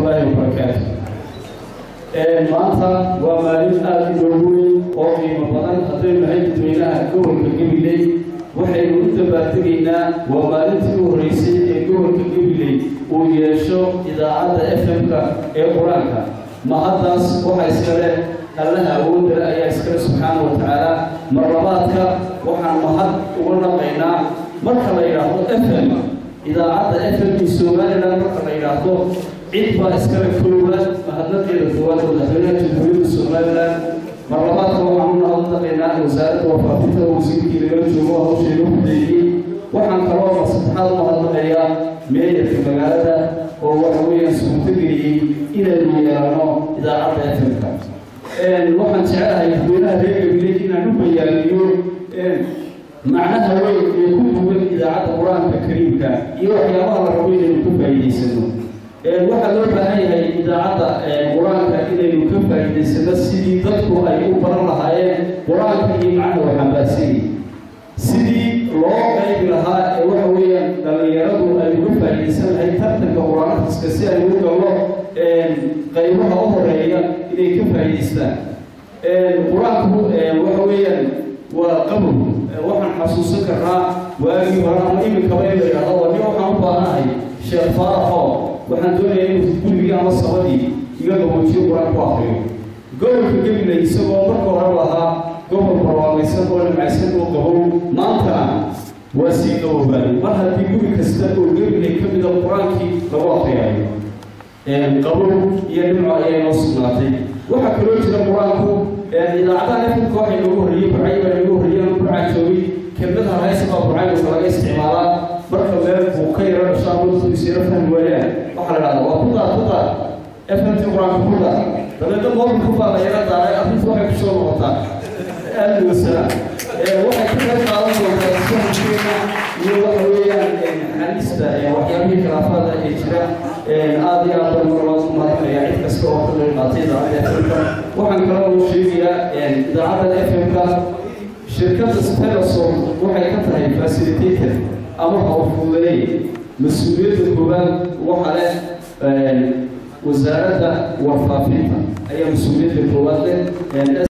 waraxmatullaahi wabarakaatu maanta waa maalin aada u dhoweyn oo qiimo badan haddaynu nahay dadweynaha gobolka gabiley waxaynu u dabaaltegaynaa waa maalintii u horreysay ee gobolka gabiley uu yeesho idaacadda f m-ka ee qur-aanka mahaddaas waxaa iskale allaha awoodale ayaa iskale subxaana wa tacaala marlabaadka waxaan mahad uga naqaynaa marka la yidhaahdo f m idaacadda f m i somalilan marka la yidhaahdo cid baa iskale koowaad mahadnadeeda koowaad madaxweynaha jamhuuriyadda somalilan marlabaadka waxaan u naqaynaa wasaaradda wafaafinta wasiirkii laga joogo hawsheeda hudeeyey waxaan kaloo masaddexaad u mahadnaqayaa meeyarka magaalada oo waxa weeyaan suurtageliyey inaynu yeelano idaacadda f m-ka waxaan jecelahay dadweynaha reer gabiley inaan u bayaaniyo macnaha weyn ee ku duwan idaacadda qur-aanka kariimka iyo waxyaabaha la rabo inaynu ka faa'iidaysano waxaa loo baahan yahay idaacadda qur-aanka inaynu ka faa'iidaysano sidii dadku ay u baran lahaayeen qur-aanka iyo macnaha waxambaarsanay sidii loo qaybi lahaa ee waxa weeyaan dhallinyaradu ay uga faa'iidaysan lahayd tartanka qur-aankiska si ay u gallo qaybaha u horeeya inay ka faa'iidaystaan qur-aanku waxa weeyaan waa qabow waxaan xasuusan karnaa waagii hore ama iminkaba in la yidhahdo waa nin waxaan u baahanahay sheekh faaraxoo waxaan doonaya inuu gurigii ama sabadii iga qaboojiyo qur-aan ku akriyo gobolka gabiley isagoo marka hore lahaa gobol barwaaqaysan oo nimcaysan oo qabow maantana waa sii qabowbaaday mar haddii guri kasta oo gabiley ka mida qur-aankii lagu akriyayo qabow iyo nimco ayaa noo sugnaatay waxaa kaloo jira qur-aanku idaacadaha efilka waxay noogu horreeyey burcay baa noogu horreeyey ama burcaa joogay kelmadaha haysa baa burcayuka laga isticmaalaa marka meel buu ka yaro dhashaa mudkiisa yaro fahmi waayaan waxaa la dhahdaa waa ku daar ku daar efilti qur-aanka ku daar dabeedna mobilku baa la yara daaray arrintu waxay kusoo noqotaa aad wasalaam waxay ka qayb qaadan doontaa fahamkeena iyo waxa weeyaan naxariista waxyaabihii khilaafaada ee jira aada iyo aad baan marlabaad ku mahadinayaa cid kasta oo ka qayb qaatay idaacadda f m-ka waxaan kaloo sheegayaa idaacadda f m-ka shirkadda telesom waxay ka tahay facilitator ama hawfuudanay mas-uuliyadda koowaad waxa leh wasaaradda warfaafinta ayaa mas-uuliyadda koowaad leh